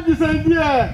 nisaidie.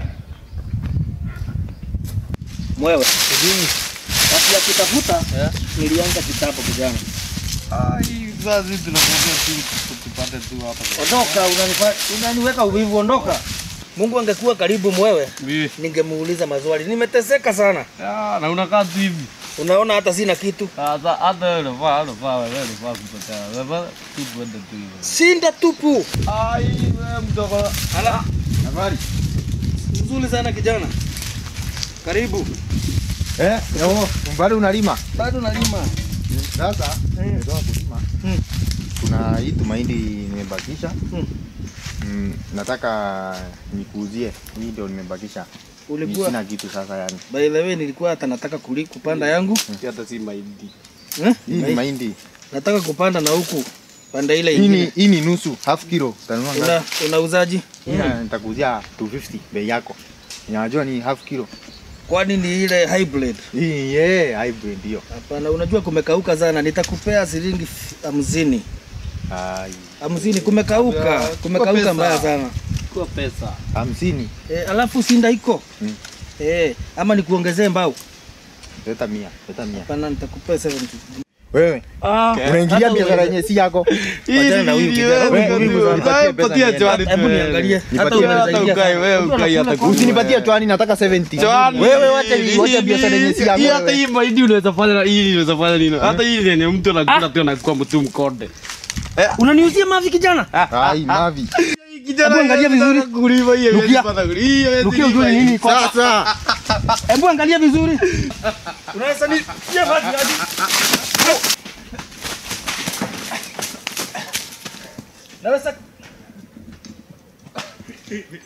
Mwewe. Basi ya kutafuta nilianza kitabu kijana. Ai, sasa sisi tunakuja tu tupate tu hapa. Ondoka, unanifa- unaniweka uvivu, ondoka. Mungu angekuwa karibu mwewe, Mimi. ningemuuliza maswali. Nimeteseka sana, Ah, na unakaa tu hivi. unaona hata sina kitu. Sasa hata wewe unafaa unafaa wewe unafaa kupotea. Wewe tu tuende tu hivyo. Sinda tupu. Ai, wewe mdogo. Ala, Habari. nzuri sana kijana. Karibu. Eh, yo, bado unalima? Bado nalima. Sasa nimetoka kulima. Mm. Kuna hii tumaindi nimebakisha. Mm. Mm, nataka nikuuzie. Hii ndio nimebakisha. Mimi Ulikuwa sina kitu sasa yani. by the way, nilikuwa hata nataka kuli, kupanda yangu Hata si mahindi. eh? Hii ni mahindi. Nataka kupanda na huku panda ile Hii ni ingine. hii ni nusu, half kilo. Utanunua Una, ngapi? unauzaji? Hii na- nitakuuzia 250 bei yako. Unajua ni half kilo. Kwani ni ile hybrid? Hii yeah, hybrid ndio. Hapana, unajua kumekauka sana. Nitakupea shilingi f- hamsini. Ai, Hamsini, kumekauka, Yeah, kumekauka pesa. mbaya sana. Kwa pesa. 50. E, alafu sinda iko Mm. e, ama nikuongezee mbao? Leta 100, leta 100. Hapana, nitakupea 70. Wewe, Ah, unaingilia hata biashara uwe- yenye si yako. Wachana na huyu kijana. Wewe, wewe, wewe, nipatie pesa Patia niende. chwani. Hebu niangalie. Hata Nipatie unaweza hata ingia ukae sana. wewe, Mtu ukae anakula hata kwa- Usinipatie chwani, nataka 70. Chwani. Wewe wacha hii, wacha biashara yenye si yako. Hii hata wewe. hii mahindi unaweza fanya na hii unaweza fanya nini? Hata hii yenye mtu anakula tu anakuwa mtu mkonde. Unaniuzia mavi kijana? Ai, mavi. Kijana Hebu angalia vizuri. Kuliva hii. Rukia. Hii Rukia ujue ni nini kwa Sasa. Hebu angalia vizuri. Unaweza ni ya maji hadi. Naweza